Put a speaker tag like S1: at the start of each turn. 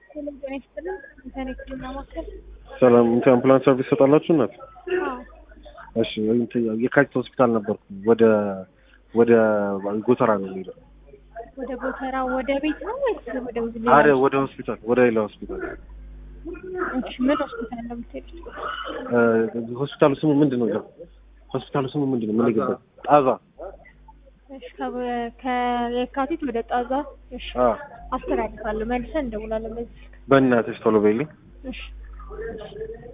S1: ጤና ይስጥልን። ኢንተርኔት ማማከል
S2: ሰላም እንትን አምቡላንስ ሰርቪስ ሰጣላችሁ እናት?
S1: አዎ
S2: እሺ እንትን የካቲት ሆስፒታል ነበርኩ። ወደ ወደ ጎተራ ነው የሚሄደው።
S1: ወደ ጎተራ ወደ ቤት ነው ወይስ ወደ ሌላ?
S2: አረ ወደ ሆስፒታል ወደ ሌላ ሆስፒታል።
S1: እሺ ምን ሆስፒታል ነው የምትሄዱት?
S2: እ ሆስፒታሉ ስሙ ምንድን ነው? ሆስፒታሉ ስሙ ምንድን ነው? ምን ይገባል? ጣዛ
S1: እሺ ከ- ከየካቲት ወደ ጣዛ። እሺ
S2: አ
S1: አስተላልፋለሁ። መልሰን እንደውላለን በዚህ ስልክ።
S2: በእናትሽ ቶሎ በይልኝ።
S1: እሺ